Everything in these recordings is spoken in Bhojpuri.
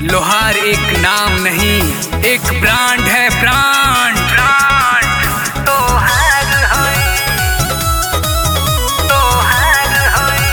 लोहार एक नाम नहीं एक ब्रांड है ब्रांड ब्रांड तोहार होई तोहार होई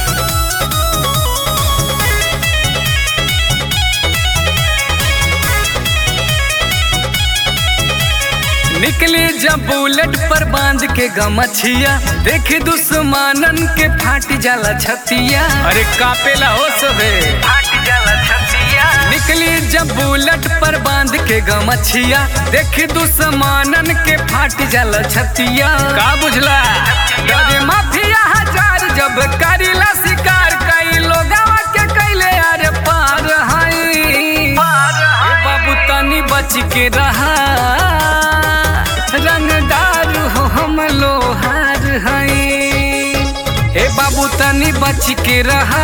निकले जब बुलेट पर बांध के गमछिया देखे दुश्मनन के फाट जाला छतिया अरे कापेला हो सबे फाट जाला छतिया निकली जब बुलेट पर बांध के गमछिया देखे दुश्मनन के फाट जाला छतिया का बुझला डरे माफिया हजार जब करीला शिकार कई लोगवा के कैले अरे पार हई पार ए बाबू तनी बच के रहा रंगदार हो हम लोहार हई ए बाबू तनी बच के रहा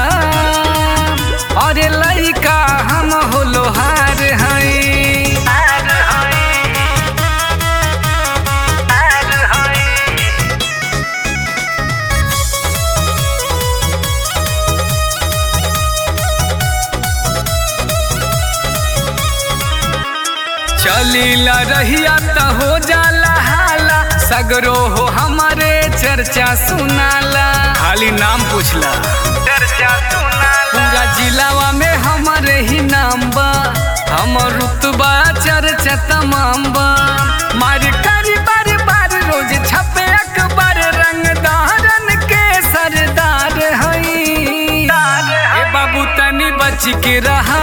अरे लइका हम हो लोहार हई आर होई आर होई चलीला रहिया त हो जाला हाला सगरो हो हमारे चर्चा सुनाला खाली नाम पूछला चर्चा सुनाला पूरा जिलावा में हमारे ही नाम बा हमर रुतबा चर्चा तमाम बा मार करी बार बार रोज छपे अखबार रंगदारन के सरदार हई दार ए बाबू तनी बच के रहा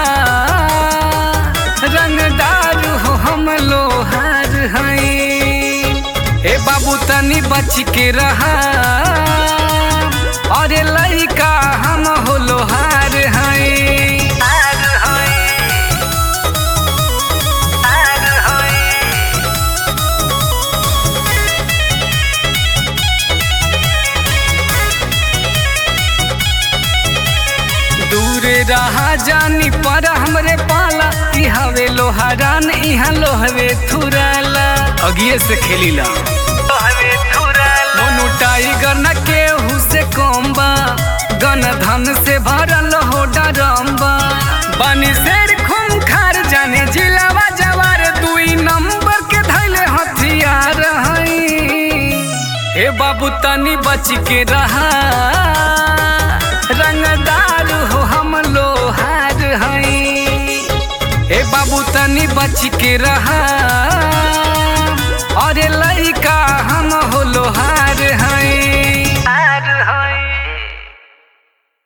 रंगदार हो हम लोहार हई ए बाबू तनी बच के रहा अरे लइका हम हो लोहार हई आर होई आर होई दूरे रहा जानी पर हमरे पाला ई हवे लोहारान इहाँ लोहवे थुराला अगिए से खेलीला तोहरे थुराला मोनू टाइगर न केहू से कम बा गन धन से भरल हो डरम्बा बनी शेर खून खार जाने जिलावा जवार दुई नंबर के धैले हथियार हई ए बाबू तनी बच के रहा रंगदार हो हम लोहार हई ए बाबू तनी बच के रहा अरे लइका हम हो लोहार